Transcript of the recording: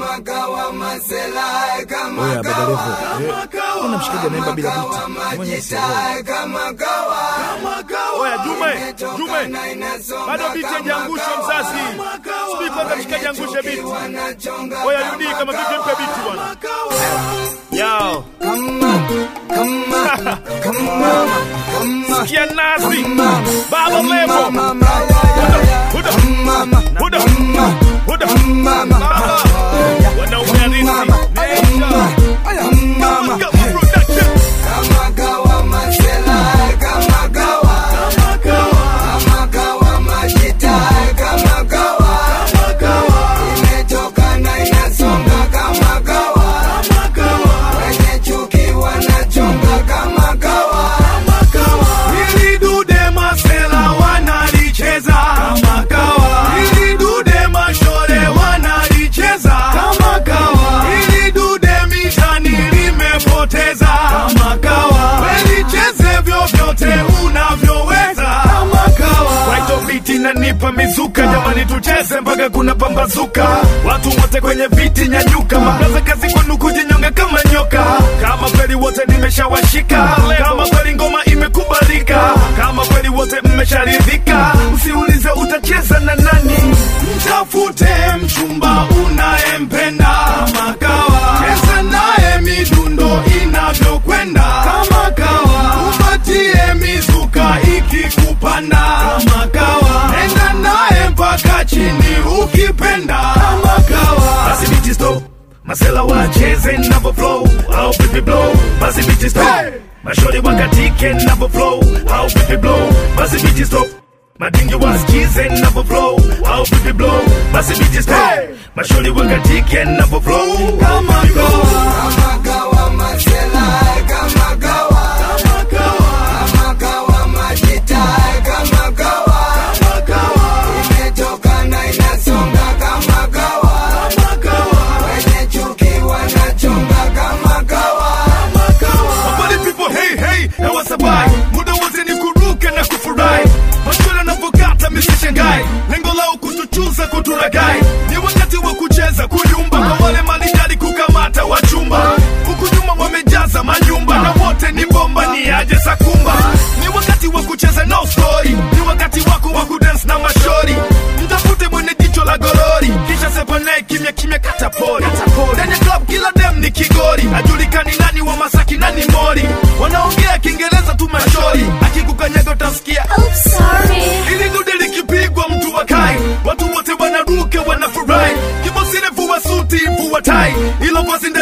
Oya Baba Levo, eh, unamshikaga naimba bila biti mwenye sielewi. Oya Jume, Jume, bado biti haijaangushwa mzazi. Sijui kwanza mshikaji angushe biti. Oya Yudi, kama vipi mpe biti bwana. Yao. Sikia nasi. Baba Levo. Huda, huda, huda, huda. Baba. Wanaume halisi. Nature. Kama production. Hili dude masela wanalicheza kama kawa. Hili dude mashore wanalicheza kama kawa. Hili dude mishani limepoteza kama kawa. Welicheze vyovyote unavyoweza kama kawa. Kwaito viti nanipa mizuka, jamani tucheze mpaka kuna pambazuka. Watu wote kwenye viti nyanyuka, mabraza kazi kwenu kujinyonga kama nyoka. Kama kweli wote nimeshawashika, kama kweli ngoma imekubalika, kama kweli wote mmesharidhika, usiulize utacheza na nani. Mtafute mchumba unayempenda kama kawa, cheza naye midundo inavyokwenda kama kawa, upatie mizuka ikikupanda kama kawa, enda naye mpaka chini ukipenda kama kawa. Basi biti stop Masela wacheze navo flow au pipi blow basi biti stop Mashori wakatike navo flow au pipi blow basi biti stop Madingi wasikize navo flow au pipi blow basi biti stop Mashori wakatike navo flow kama kawa kama kawa kama kawa kama kawa Mabali people hey hey na wasabai muda wote ni kuruka na kufurahi maswala yanapokata misishangai lengo lao kutuchuza kuturagai ni wakati wa kucheza kuyumba kwa wale malijali kukamata wachumba huku nyuma wamejaza manyumba na wote ni bomba ni aje sakumba ni wakati wa kucheza no story ni wakati wako wa kudance na mashori mtafute mwenye jicho la gorori kisha sepanae kimya kimya katapori ndani ya club kila dem ni kigori ajulikani nani wa masaki nani mori wanaongea kiingereza tu mashori akikukanyaga utasikia Oops, sorry. ili dude likipigwa mtu wakai watu wote wanaruka wanafurahi kibosile vua suti vua tai ilo vazi